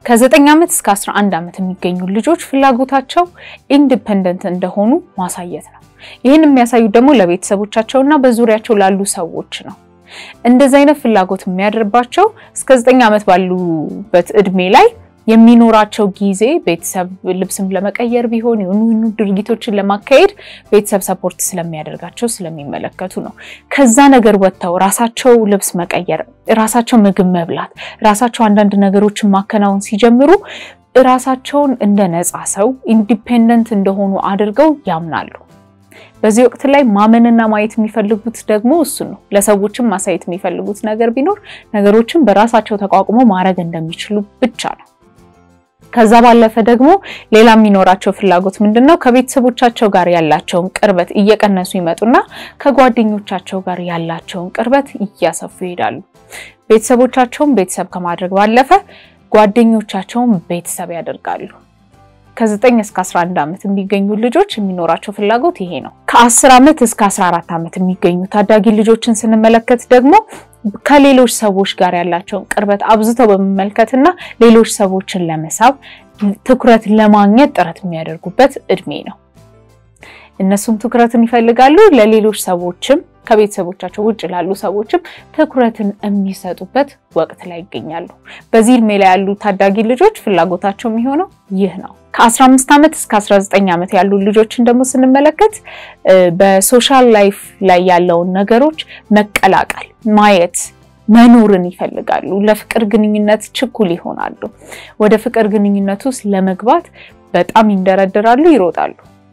ከዘጠኝ ዓመት እስከ 11 ዓመት የሚገኙ ልጆች ፍላጎታቸው ኢንዲፐንደንት እንደሆኑ ማሳየት ነው። ይህን የሚያሳዩት ደግሞ ለቤተሰቦቻቸውና በዙሪያቸው ላሉ ሰዎች ነው። እንደዚህ አይነት ፍላጎት የሚያደርባቸው እስከ 9 ዓመት ባሉበት እድሜ ላይ የሚኖራቸው ጊዜ ቤተሰብ ልብስም ለመቀየር ቢሆን የሆኑ ድርጊቶችን ለማካሄድ ቤተሰብ ሰፖርት ስለሚያደርጋቸው ስለሚመለከቱ ነው። ከዛ ነገር ወጥተው ራሳቸው ልብስ መቀየር፣ ራሳቸው ምግብ መብላት፣ ራሳቸው አንዳንድ ነገሮችን ማከናወን ሲጀምሩ ራሳቸውን እንደ ነፃ ሰው ኢንዲፔንደንት እንደሆኑ አድርገው ያምናሉ። በዚህ ወቅት ላይ ማመንና ማየት የሚፈልጉት ደግሞ እሱ ነው። ለሰዎችም ማሳየት የሚፈልጉት ነገር ቢኖር ነገሮችን በራሳቸው ተቋቁሞ ማድረግ እንደሚችሉ ብቻ ነው። ከዛ ባለፈ ደግሞ ሌላ የሚኖራቸው ፍላጎት ምንድን ነው? ከቤተሰቦቻቸው ጋር ያላቸውን ቅርበት እየቀነሱ ይመጡና ከጓደኞቻቸው ጋር ያላቸውን ቅርበት እያሰፉ ይሄዳሉ። ቤተሰቦቻቸውን ቤተሰብ ከማድረግ ባለፈ ጓደኞቻቸውን ቤተሰብ ያደርጋሉ። ከ9 እስከ 11 ዓመት የሚገኙ ልጆች የሚኖራቸው ፍላጎት ይሄ ነው። ከ10 ዓመት እስከ 14 ዓመት የሚገኙ ታዳጊ ልጆችን ስንመለከት ደግሞ ከሌሎች ሰዎች ጋር ያላቸውን ቅርበት አብዝተው በመመልከትና ሌሎች ሰዎችን ለመሳብ ትኩረት ለማግኘት ጥረት የሚያደርጉበት እድሜ ነው። እነሱም ትኩረትን ይፈልጋሉ። ለሌሎች ሰዎችም ከቤተሰቦቻቸው ውጭ ላሉ ሰዎችም ትኩረትን የሚሰጡበት ወቅት ላይ ይገኛሉ። በዚህ እድሜ ላይ ያሉ ታዳጊ ልጆች ፍላጎታቸው የሚሆነው ይህ ነው። ከ15 ዓመት እስከ 19 ዓመት ያሉ ልጆችን ደግሞ ስንመለከት በሶሻል ላይፍ ላይ ያለውን ነገሮች መቀላቀል፣ ማየት፣ መኖርን ይፈልጋሉ። ለፍቅር ግንኙነት ችኩል ይሆናሉ። ወደ ፍቅር ግንኙነት ውስጥ ለመግባት በጣም ይንደረደራሉ፣ ይሮጣሉ።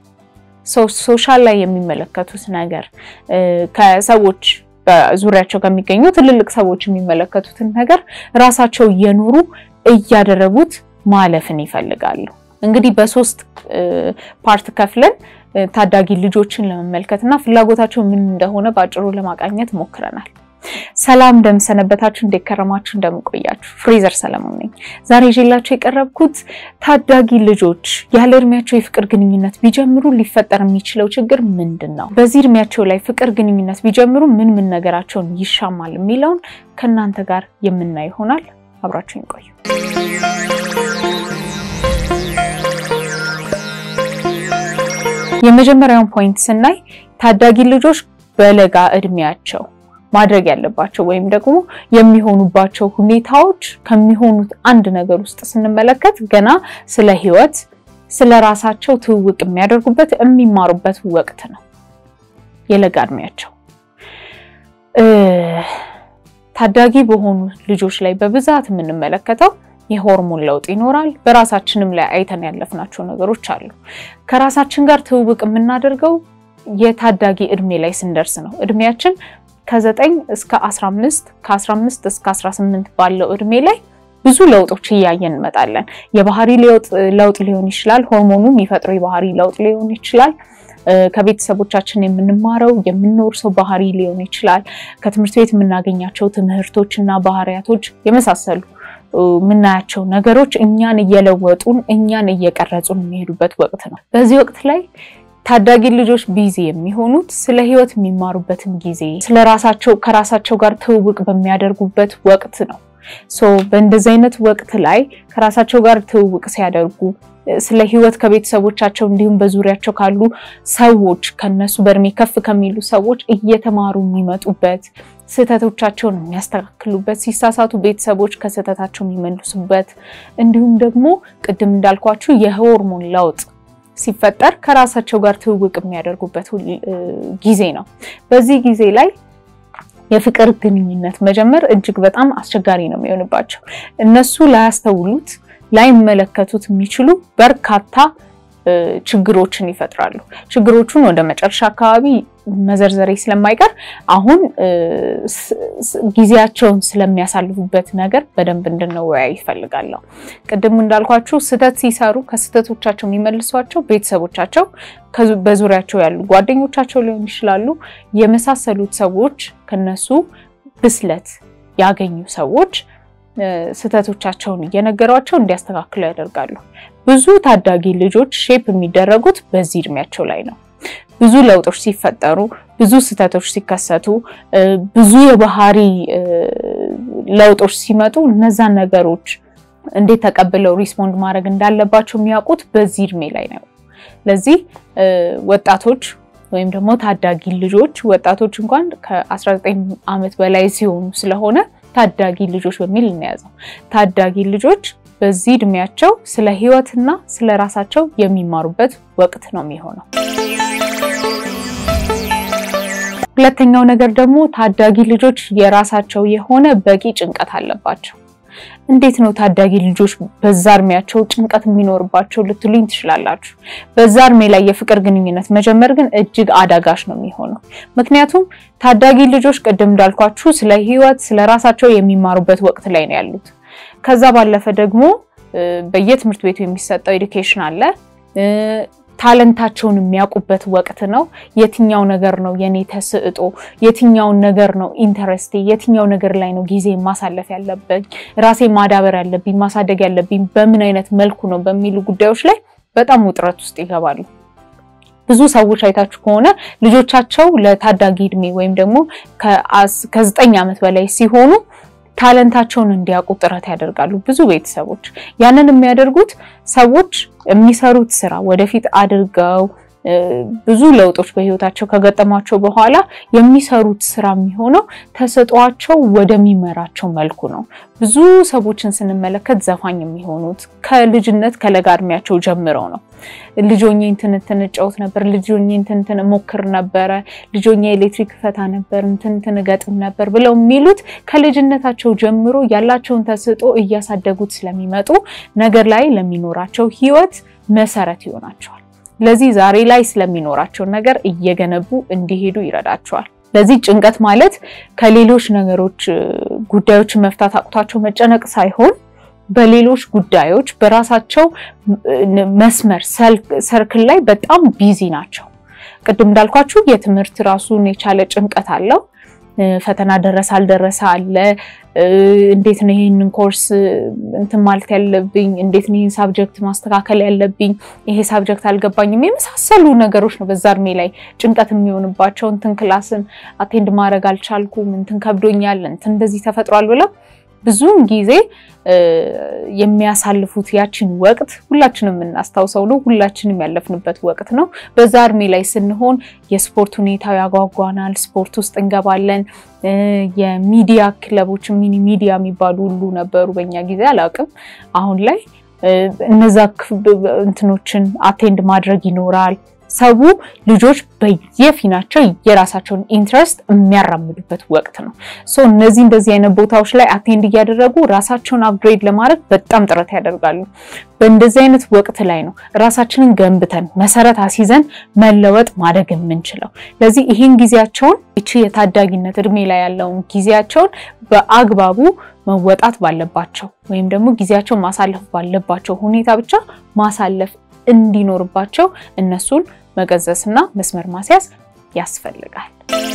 ሶሻል ላይ የሚመለከቱት ነገር ከሰዎች በዙሪያቸው ከሚገኙ ትልልቅ ሰዎች የሚመለከቱትን ነገር ራሳቸው እየኖሩ እያደረጉት ማለፍን ይፈልጋሉ። እንግዲህ በሶስት ፓርት ከፍለን ታዳጊ ልጆችን ለመመልከት እና ፍላጎታቸው ምን እንደሆነ በአጭሩ ለማቃኘት ሞክረናል። ሰላም እንደምሰነበታችሁ፣ እንደከረማችሁ፣ እንደምቆያችሁ ፍሬዘር ሰለሞን ነኝ። ዛሬ ይዤላችሁ የቀረብኩት ታዳጊ ልጆች ያለ እድሜያቸው የፍቅር ግንኙነት ቢጀምሩ ሊፈጠር የሚችለው ችግር ምንድን ነው? በዚህ እድሜያቸው ላይ ፍቅር ግንኙነት ቢጀምሩ ምን ምን ነገራቸውን ይሻማል የሚለውን ከእናንተ ጋር የምናይ ይሆናል። አብራችሁ ይቆዩ። የመጀመሪያውን ፖይንት ስናይ ታዳጊ ልጆች በለጋ እድሜያቸው ማድረግ ያለባቸው ወይም ደግሞ የሚሆኑባቸው ሁኔታዎች ከሚሆኑት አንድ ነገር ውስጥ ስንመለከት ገና ስለ ሕይወት ስለ ራሳቸው ትውውቅ የሚያደርጉበት የሚማሩበት ወቅት ነው። የለጋ እድሜያቸው ታዳጊ በሆኑ ልጆች ላይ በብዛት የምንመለከተው የሆርሞን ለውጥ ይኖራል። በራሳችንም ላይ አይተን ያለፍናቸው ነገሮች አሉ። ከራሳችን ጋር ትውውቅ የምናደርገው የታዳጊ እድሜ ላይ ስንደርስ ነው። እድሜያችን ከ9 እስከ 15 ከ15 እስከ 18 ባለው እድሜ ላይ ብዙ ለውጦች እያየን እንመጣለን። የባህሪ ለውጥ ሊሆን ይችላል። ሆርሞኑ የሚፈጥረው የባህሪ ለውጥ ሊሆን ይችላል። ከቤተሰቦቻችን የምንማረው የምንወርሰው ባህሪ ሊሆን ይችላል። ከትምህርት ቤት የምናገኛቸው ትምህርቶች እና ባህሪያቶች የመሳሰሉ የምናያቸው ነገሮች እኛን እየለወጡን እኛን እየቀረጹን የሚሄዱበት ወቅት ነው። በዚህ ወቅት ላይ ታዳጊ ልጆች ቢዚ የሚሆኑት ስለ ሕይወት የሚማሩበትን ጊዜ ስለ ራሳቸው ከራሳቸው ጋር ትውውቅ በሚያደርጉበት ወቅት ነው። ሶ በእንደዚህ አይነት ወቅት ላይ ከራሳቸው ጋር ትውውቅ ሲያደርጉ ስለ ሕይወት ከቤተሰቦቻቸው እንዲሁም በዙሪያቸው ካሉ ሰዎች ከነሱ በእድሜ ከፍ ከሚሉ ሰዎች እየተማሩ የሚመጡበት ስህተቶቻቸውን የሚያስተካክሉበት ሲሳሳቱ ቤተሰቦች ከስህተታቸው የሚመልሱበት እንዲሁም ደግሞ ቅድም እንዳልኳችሁ የሆርሞን ለውጥ ሲፈጠር ከራሳቸው ጋር ትውውቅ የሚያደርጉበት ጊዜ ነው። በዚህ ጊዜ ላይ የፍቅር ግንኙነት መጀመር እጅግ በጣም አስቸጋሪ ነው የሚሆንባቸው። እነሱ ላያስተውሉት ላይመለከቱት የሚችሉ በርካታ ችግሮችን ይፈጥራሉ። ችግሮቹን ወደ መጨረሻ አካባቢ መዘርዘሬ ስለማይቀር አሁን ጊዜያቸውን ስለሚያሳልፉበት ነገር በደንብ እንድንወያይ ይፈልጋለሁ። ቅድም እንዳልኳችሁ ስህተት ሲሰሩ ከስህተቶቻቸው የሚመልሷቸው ቤተሰቦቻቸው፣ በዙሪያቸው ያሉ ጓደኞቻቸው ሊሆን ይችላሉ። የመሳሰሉት ሰዎች ከነሱ ብስለት ያገኙ ሰዎች ስህተቶቻቸውን እየነገሯቸው እንዲያስተካክሉ ያደርጋሉ። ብዙ ታዳጊ ልጆች ሼፕ የሚደረጉት በዚህ እድሜያቸው ላይ ነው። ብዙ ለውጦች ሲፈጠሩ፣ ብዙ ስህተቶች ሲከሰቱ፣ ብዙ የባህሪ ለውጦች ሲመጡ እነዛን ነገሮች እንዴት ተቀብለው ሪስፖንድ ማድረግ እንዳለባቸው የሚያውቁት በዚህ እድሜ ላይ ነው። ለዚህ ወጣቶች ወይም ደግሞ ታዳጊ ልጆች ወጣቶች እንኳን ከ19 ዓመት በላይ ሲሆኑ ስለሆነ ታዳጊ ልጆች በሚል እንያዘው። ታዳጊ ልጆች በዚህ እድሜያቸው ስለ ህይወትና ስለ ራሳቸው የሚማሩበት ወቅት ነው የሚሆነው። ሁለተኛው ነገር ደግሞ ታዳጊ ልጆች የራሳቸው የሆነ በቂ ጭንቀት አለባቸው። እንዴት ነው ታዳጊ ልጆች በዛ እድሜያቸው ጭንቀት የሚኖርባቸው ልትሉኝ ትችላላችሁ። በዛ እድሜ ላይ የፍቅር ግንኙነት መጀመር ግን እጅግ አዳጋች ነው የሚሆነው። ምክንያቱም ታዳጊ ልጆች ቅድም እንዳልኳችሁ ስለ ህይወት፣ ስለ ራሳቸው የሚማሩበት ወቅት ላይ ነው ያሉት። ከዛ ባለፈ ደግሞ በየትምህርት ቤቱ የሚሰጠው ኤዱኬሽን አለ። ታለንታቸውን የሚያውቁበት ወቅት ነው። የትኛው ነገር ነው የኔ ተስዕጦ፣ የትኛውን ነገር ነው ኢንተረስቴ፣ የትኛው ነገር ላይ ነው ጊዜ ማሳለፍ ያለብኝ፣ ራሴ ማዳበር ያለብኝ፣ ማሳደግ ያለብኝ በምን አይነት መልኩ ነው በሚሉ ጉዳዮች ላይ በጣም ውጥረት ውስጥ ይገባሉ። ብዙ ሰዎች አይታችሁ ከሆነ ልጆቻቸው ለታዳጊ እድሜ ወይም ደግሞ ከዘጠኝ ዓመት በላይ ሲሆኑ ታለንታቸውን እንዲያውቁ ጥረት ያደርጋሉ። ብዙ ቤተሰቦች ያንን የሚያደርጉት ሰዎች የሚሰሩት ስራ ወደፊት አድርገው ብዙ ለውጦች በህይወታቸው ከገጠሟቸው በኋላ የሚሰሩት ስራ የሚሆነው ተሰጧቸው ወደሚመራቸው መልኩ ነው። ብዙ ሰዎችን ስንመለከት ዘፋኝ የሚሆኑት ከልጅነት ከለጋ እድሜያቸው ጀምረው ነው። ልጆኜ እንትንትን እጫወት ነበር፣ ልጆኜ እንትንትን እሞክር ነበረ፣ ልጆኜ ኤሌክትሪክ ፈታ ነበር፣ እንትንትን እገጥም ነበር ብለው የሚሉት ከልጅነታቸው ጀምሮ ያላቸውን ተሰጦ እያሳደጉት ስለሚመጡ ነገር ላይ ለሚኖራቸው ህይወት መሰረት ይሆናቸዋል። ለዚህ ዛሬ ላይ ስለሚኖራቸው ነገር እየገነቡ እንዲሄዱ ይረዳቸዋል። ለዚህ ጭንቀት ማለት ከሌሎች ነገሮች ጉዳዮችን መፍታት አቅቷቸው መጨነቅ ሳይሆን በሌሎች ጉዳዮች በራሳቸው መስመር ሰርክል ላይ በጣም ቢዚ ናቸው። ቅድም እንዳልኳችሁ የትምህርት ራሱን የቻለ ጭንቀት አለው። ፈተና ደረሰ አልደረሰ አለ። እንዴት ነው ይህንን ኮርስ እንትን ማለት ያለብኝ? እንዴት ነው ይህን ሳብጀክት ማስተካከል ያለብኝ? ይሄ ሳብጀክት አልገባኝም። የመሳሰሉ ነገሮች ነው በዛ እድሜ ላይ ጭንቀት የሚሆንባቸው። እንትን ክላስን አቴንድ ማድረግ አልቻልኩም፣ እንትን ከብዶኛል፣ እንትን እንደዚህ ተፈጥሯል ብለው ብዙውን ጊዜ የሚያሳልፉት ያችን ወቅት ሁላችንም የምናስታውሰው ነው። ሁላችንም ያለፍንበት ወቅት ነው። በዛ እድሜ ላይ ስንሆን የስፖርት ሁኔታው ያጓጓናል። ስፖርት ውስጥ እንገባለን። የሚዲያ ክለቦች ሚኒ ሚዲያ የሚባሉ ሁሉ ነበሩ በኛ ጊዜ አላውቅም። አሁን ላይ እነዛ እንትኖችን አቴንድ ማድረግ ይኖራል። ሰው ልጆች በየፊናቸው የራሳቸውን ኢንትረስት የሚያራምዱበት ወቅት ነው። ሶ እነዚህ እንደዚህ አይነት ቦታዎች ላይ አቴንድ እያደረጉ ራሳቸውን አፕግሬድ ለማድረግ በጣም ጥረት ያደርጋሉ። በእንደዚህ አይነት ወቅት ላይ ነው ራሳችንን ገንብተን መሰረት አስይዘን መለወጥ ማደግ የምንችለው። ለዚህ ይህን ጊዜያቸውን ይቺ የታዳጊነት እድሜ ላይ ያለውን ጊዜያቸውን በአግባቡ መወጣት ባለባቸው ወይም ደግሞ ጊዜያቸውን ማሳለፍ ባለባቸው ሁኔታ ብቻ ማሳለፍ እንዲኖርባቸው እነሱን መገዘስና መስመር ማስያዝ ያስፈልጋል።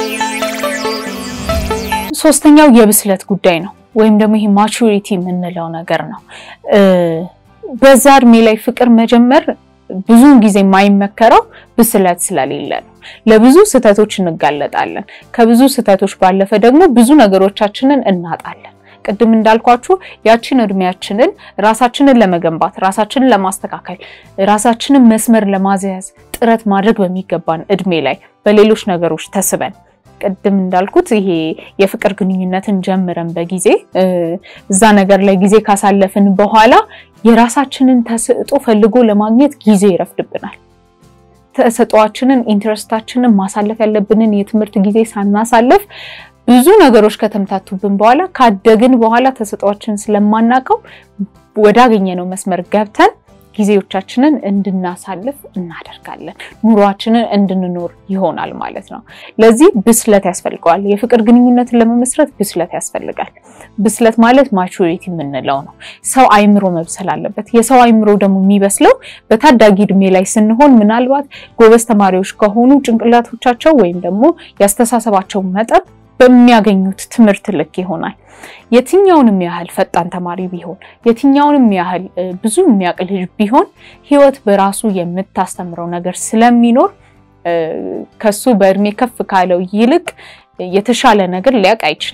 ሶስተኛው የብስለት ጉዳይ ነው፣ ወይም ደግሞ ይሄ ማቹሪቲ የምንለው ነገር ነው። በዛ እድሜ ላይ ፍቅር መጀመር ብዙውን ጊዜ የማይመከረው ብስለት ስለሌለ ነው። ለብዙ ስህተቶች እንጋለጣለን። ከብዙ ስህተቶች ባለፈ ደግሞ ብዙ ነገሮቻችንን እናጣለን። ቅድም እንዳልኳችሁ ያችን እድሜያችንን ራሳችንን ለመገንባት ራሳችንን ለማስተካከል ራሳችንን መስመር ለማስያዝ ጥረት ማድረግ በሚገባን እድሜ ላይ በሌሎች ነገሮች ተስበን ቅድም እንዳልኩት ይሄ የፍቅር ግንኙነትን ጀምረን በጊዜ እዛ ነገር ላይ ጊዜ ካሳለፍን በኋላ የራሳችንን ተሰጥኦ ፈልጎ ለማግኘት ጊዜ ይረፍድብናል። ተሰጥኦአችንን ኢንትረስታችንን ማሳለፍ ያለብንን የትምህርት ጊዜ ሳናሳልፍ ብዙ ነገሮች ከተምታቱብን በኋላ ካደግን በኋላ ተሰጥኦአችንን ስለማናውቀው ወዳገኘነው መስመር ገብተን ጊዜዎቻችንን እንድናሳልፍ እናደርጋለን። ኑሯችንን እንድንኖር ይሆናል ማለት ነው። ለዚህ ብስለት ያስፈልገዋል። የፍቅር ግንኙነትን ለመመስረት ብስለት ያስፈልጋል። ብስለት ማለት ማቹሪቲ የምንለው ነው። ሰው አይምሮ መብሰል አለበት። የሰው አይምሮ ደግሞ የሚበስለው በታዳጊ እድሜ ላይ ስንሆን ምናልባት ጎበዝ ተማሪዎች ከሆኑ ጭንቅላቶቻቸው ወይም ደግሞ ያስተሳሰባቸው መጠን በሚያገኙት ትምህርት ልክ ይሆናል። የትኛውንም ያህል ፈጣን ተማሪ ቢሆን የትኛውንም ያህል ብዙ የሚያውቅ ልጅ ቢሆን ሕይወት በራሱ የምታስተምረው ነገር ስለሚኖር ከሱ በእድሜ ከፍ ካለው ይልቅ የተሻለ ነገር ሊያውቅ አይችልም።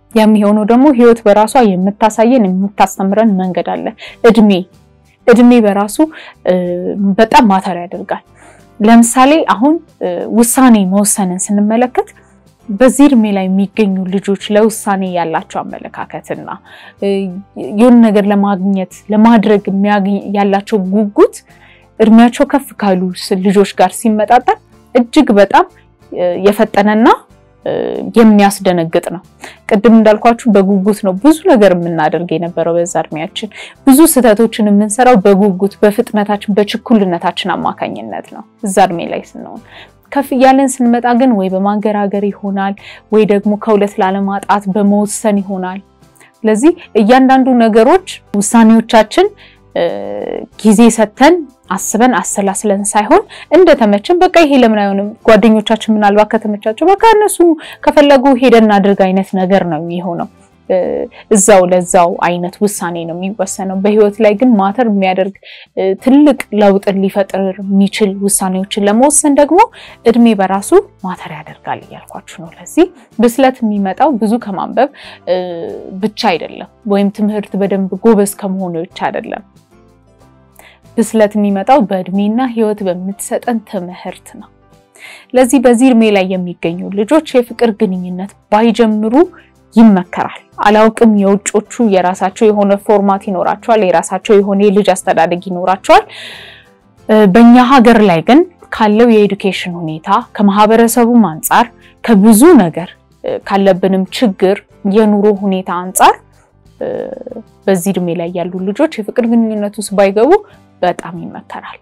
የሚሆነው ደግሞ ህይወት በራሷ የምታሳየን የምታስተምረን መንገድ አለ። እድሜ እድሜ በራሱ በጣም ማተር ያደርጋል። ለምሳሌ አሁን ውሳኔ መወሰንን ስንመለከት በዚህ እድሜ ላይ የሚገኙ ልጆች ለውሳኔ ያላቸው አመለካከትና የሆነ ነገር ለማግኘት ለማድረግ ያላቸው ጉጉት እድሜያቸው ከፍ ካሉ ልጆች ጋር ሲመጣጠን እጅግ በጣም የፈጠነና የሚያስደነግጥ ነው። ቅድም እንዳልኳችሁ በጉጉት ነው ብዙ ነገር የምናደርግ የነበረው በዛ እድሜያችን። ብዙ ስህተቶችን የምንሰራው በጉጉት በፍጥነታችን፣ በችኩልነታችን አማካኝነት ነው እዛ እድሜ ላይ ስንሆን ከፍ እያለን ስንመጣ ግን ወይ በማንገራገር ይሆናል ወይ ደግሞ ከሁለት ላለማጣት በመወሰን ይሆናል። ስለዚህ እያንዳንዱ ነገሮች ውሳኔዎቻችን ጊዜ ሰጥተን አስበን አሰላስለን ሳይሆን እንደተመችን በቃ ይሄ ለምን አይሆንም፣ ጓደኞቻችን ምናልባት ከተመቻቸው በቃ እነሱ ከፈለጉ ሄደን እናድርግ አይነት ነገር ነው የሚሆነው። እዛው ለዛው አይነት ውሳኔ ነው የሚወሰነው። በህይወት ላይ ግን ማተር የሚያደርግ ትልቅ ለውጥን ሊፈጥር የሚችል ውሳኔዎችን ለመወሰን ደግሞ እድሜ በራሱ ማተር ያደርጋል እያልኳችሁ ነው። ለዚህ ብስለት የሚመጣው ብዙ ከማንበብ ብቻ አይደለም፣ ወይም ትምህርት በደንብ ጎበዝ ከመሆኑ ብቻ አይደለም። ብስለት የሚመጣው በእድሜና ህይወት በምትሰጠን ትምህርት ነው። ለዚህ በዚህ እድሜ ላይ የሚገኙ ልጆች የፍቅር ግንኙነት ባይጀምሩ ይመከራል። አላውቅም፣ የውጮቹ የራሳቸው የሆነ ፎርማት ይኖራቸዋል፣ የራሳቸው የሆነ የልጅ አስተዳደግ ይኖራቸዋል። በእኛ ሀገር ላይ ግን ካለው የኤዱኬሽን ሁኔታ ከማህበረሰቡም አንጻር ከብዙ ነገር ካለብንም ችግር የኑሮ ሁኔታ አንጻር በዚህ እድሜ ላይ ያሉ ልጆች የፍቅር ግንኙነት ውስጥ ባይገቡ በጣም ይመከራል።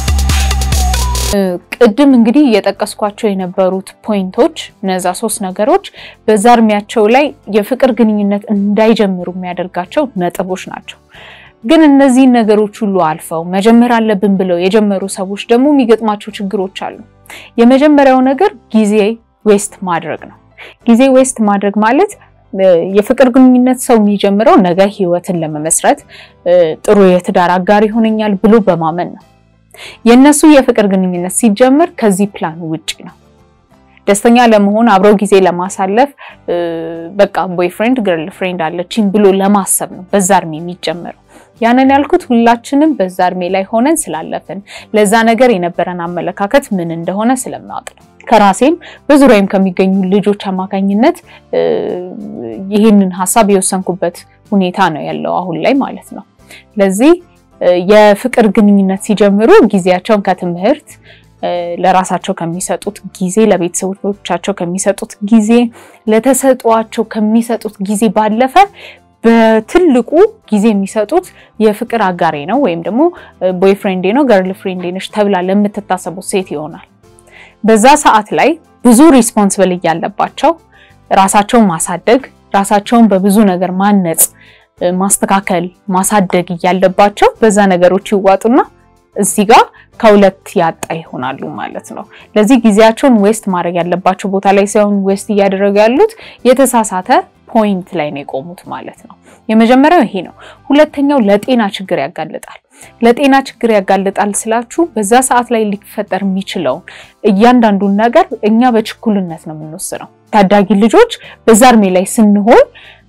ቅድም እንግዲህ እየጠቀስኳቸው የነበሩት ፖይንቶች እነዛ ሶስት ነገሮች በዛ እድሜያቸው ላይ የፍቅር ግንኙነት እንዳይጀምሩ የሚያደርጋቸው ነጥቦች ናቸው። ግን እነዚህን ነገሮች ሁሉ አልፈው መጀመር አለብን ብለው የጀመሩ ሰዎች ደግሞ የሚገጥማቸው ችግሮች አሉ። የመጀመሪያው ነገር ጊዜ ዌስት ማድረግ ነው። ጊዜ ዌስት ማድረግ ማለት የፍቅር ግንኙነት ሰው የሚጀምረው ነገ ህይወትን ለመመስረት ጥሩ የትዳር አጋር ይሆነኛል ብሎ በማመን ነው። የእነሱ የፍቅር ግንኙነት ሲጀምር ከዚህ ፕላን ውጪ ነው። ደስተኛ ለመሆን አብረው ጊዜ ለማሳለፍ በቃ ቦይፍሬንድ ገርል ፍሬንድ አለችኝ ብሎ ለማሰብ ነው በዛ እድሜ የሚጀምረው። ያንን ያልኩት ሁላችንም በዛ እድሜ ላይ ሆነን ስላለፍን ለዛ ነገር የነበረን አመለካከት ምን እንደሆነ ስለማወቅ ነው። ከራሴም በዙሪያም ከሚገኙ ልጆች አማካኝነት ይህንን ሀሳብ የወሰንኩበት ሁኔታ ነው ያለው አሁን ላይ ማለት ነው። ለዚህ የፍቅር ግንኙነት ሲጀምሩ ጊዜያቸውን ከትምህርት ለራሳቸው ከሚሰጡት ጊዜ፣ ለቤተሰቦቻቸው ከሚሰጡት ጊዜ፣ ለተሰጧቸው ከሚሰጡት ጊዜ ባለፈ በትልቁ ጊዜ የሚሰጡት የፍቅር አጋሬ ነው ወይም ደግሞ ቦይፍሬንዴ ነው ገርል ፍሬንዴ ነች ተብላ ለምትታሰቡት ሴት ይሆናል። በዛ ሰዓት ላይ ብዙ ሪስፖንስብል እያለባቸው ራሳቸውን ማሳደግ ራሳቸውን በብዙ ነገር ማነጽ ማስተካከል ማሳደግ እያለባቸው በዛ ነገሮች ይዋጡና እዚህ ጋር ከሁለት ያጣ ይሆናሉ ማለት ነው። ለዚህ ጊዜያቸውን ዌስት ማድረግ ያለባቸው ቦታ ላይ ሳይሆን ዌስት እያደረጉ ያሉት የተሳሳተ ፖይንት ላይ ነው የቆሙት ማለት ነው። የመጀመሪያው ይሄ ነው። ሁለተኛው ለጤና ችግር ያጋልጣል። ለጤና ችግር ያጋልጣል ስላችሁ በዛ ሰዓት ላይ ሊፈጠር የሚችለውን እያንዳንዱን ነገር እኛ በችኩልነት ነው የምንወስነው። ታዳጊ ልጆች በዛ እድሜ ላይ ስንሆን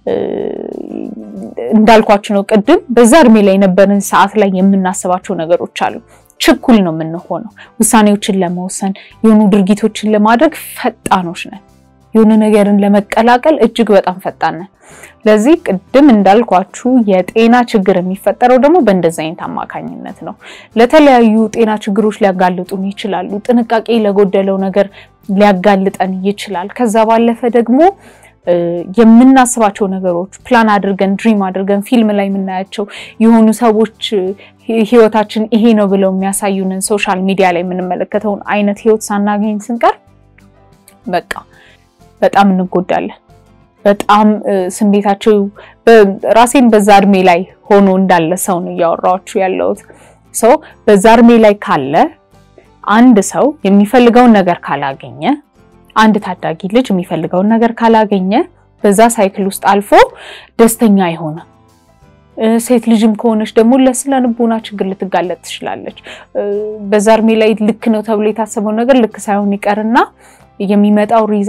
እንዳልኳችሁ ነው ቅድም በዛ እድሜ ላይ የነበረን ሰዓት ላይ የምናስባቸው ነገሮች አሉ። ችኩል ነው የምንሆነው። ውሳኔዎችን ለመወሰን የሆኑ ድርጊቶችን ለማድረግ ፈጣኖች ነን። የሆነ ነገርን ለመቀላቀል እጅግ በጣም ፈጣን ነን። ለዚህ ቅድም እንዳልኳችሁ የጤና ችግር የሚፈጠረው ደግሞ በእንደዚህ አይነት አማካኝነት ነው። ለተለያዩ ጤና ችግሮች ሊያጋልጡን ይችላሉ። ጥንቃቄ ለጎደለው ነገር ሊያጋልጠን ይችላል። ከዛ ባለፈ ደግሞ የምናስባቸው ነገሮች ፕላን አድርገን ድሪም አድርገን ፊልም ላይ የምናያቸው የሆኑ ሰዎች ህይወታችን ይሄ ነው ብለው የሚያሳዩንን ሶሻል ሚዲያ ላይ የምንመለከተውን አይነት ህይወት ሳናገኝ ስንቀር በቃ በጣም እንጎዳለን። በጣም ስሜታቸው ራሴን በዛ እድሜ ላይ ሆኖ እንዳለ ሰው ነው እያወራችሁ ያለሁት። ሰው በዛ እድሜ ላይ ካለ አንድ ሰው የሚፈልገውን ነገር ካላገኘ አንድ ታዳጊ ልጅ የሚፈልገውን ነገር ካላገኘ በዛ ሳይክል ውስጥ አልፎ ደስተኛ አይሆንም። ሴት ልጅም ከሆነች ደግሞ ለስነ ልቦና ችግር ልትጋለጥ ትችላለች። በዛ እድሜ ላይ ልክ ነው ተብሎ የታሰበው ነገር ልክ ሳይሆን ይቀርና የሚመጣው ሪዛልት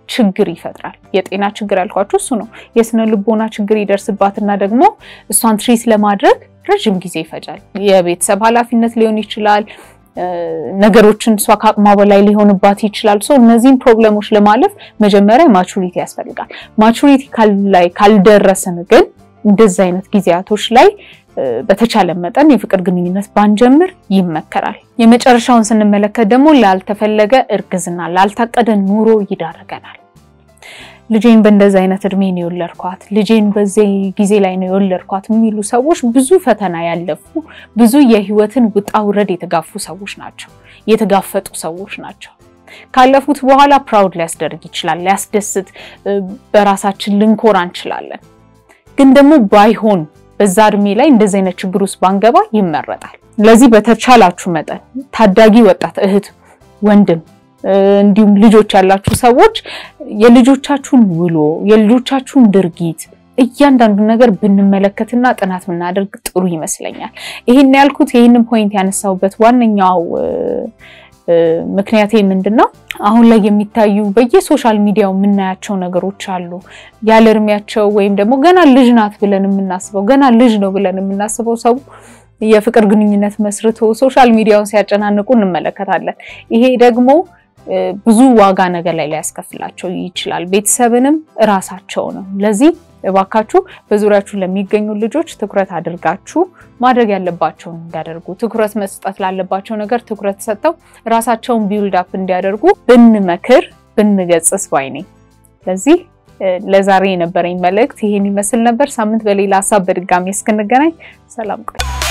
ችግር ይፈጥራል። የጤና ችግር ያልኳችሁ እሱ ነው። የስነ ልቦና ችግር ይደርስባትና ደግሞ እሷን ትሪት ለማድረግ ረዥም ጊዜ ይፈጃል። የቤተሰብ ኃላፊነት ሊሆን ይችላል። ነገሮችን እሷ ከአቅሟ በላይ ሊሆንባት ይችላል። ሶ እነዚህን ፕሮብለሞች ለማለፍ መጀመሪያ ማቹሪቲ ያስፈልጋል። ማቹሪቲ ላይ ካልደረስን ግን እንደዚህ አይነት ጊዜያቶች ላይ በተቻለ መጠን የፍቅር ግንኙነት ባንጀምር ይመከራል። የመጨረሻውን ስንመለከት ደግሞ ላልተፈለገ እርግዝና፣ ላልታቀደ ኑሮ ይዳርገናል። ልጄን በእንደዚህ አይነት እድሜ ነው የወለድኳት፣ ልጄን በዚህ ጊዜ ላይ ነው የወለድኳት የሚሉ ሰዎች ብዙ ፈተና ያለፉ ብዙ የህይወትን ውጣ ውረድ የተጋፉ ሰዎች ናቸው፣ የተጋፈጡ ሰዎች ናቸው። ካለፉት በኋላ ፕራውድ ሊያስደርግ ይችላል፣ ሊያስደስት፣ በራሳችን ልንኮራ እንችላለን። ግን ደግሞ ባይሆን በዛ እድሜ ላይ እንደዚህ አይነት ችግር ውስጥ ባንገባ ይመረጣል። ለዚህ በተቻላችሁ መጠን ታዳጊ ወጣት እህት፣ ወንድም እንዲሁም ልጆች ያላችሁ ሰዎች የልጆቻችሁን ውሎ የልጆቻችሁን ድርጊት እያንዳንዱ ነገር ብንመለከትና ጥናት ብናደርግ ጥሩ ይመስለኛል። ይህን ያልኩት ይህንን ፖይንት ያነሳሁበት ዋነኛው ምክንያቴ ምንድን ነው? አሁን ላይ የሚታዩ በየሶሻል ሚዲያው የምናያቸው ነገሮች አሉ። ያለ እድሜያቸው ወይም ደግሞ ገና ልጅ ናት ብለን የምናስበው ገና ልጅ ነው ብለን የምናስበው ሰው የፍቅር ግንኙነት መስርቶ ሶሻል ሚዲያውን ሲያጨናንቁ እንመለከታለን። ይሄ ደግሞ ብዙ ዋጋ ነገር ላይ ሊያስከፍላቸው ይችላል፣ ቤተሰብንም እራሳቸውንም። ለዚህ እባካችሁ በዙሪያችሁ ለሚገኙ ልጆች ትኩረት አድርጋችሁ ማድረግ ያለባቸውን እንዲያደርጉ ትኩረት መስጠት ላለባቸው ነገር ትኩረት ሰጥተው ራሳቸውን ቢውልድ አፕ እንዲያደርጉ ብንመክር ብንገጽስ ባይ ነኝ። ለዚህ ለዛሬ የነበረኝ መልእክት ይሄን ይመስል ነበር። ሳምንት በሌላ ሀሳብ በድጋሚ እስክንገናኝ ሰላም ቆይ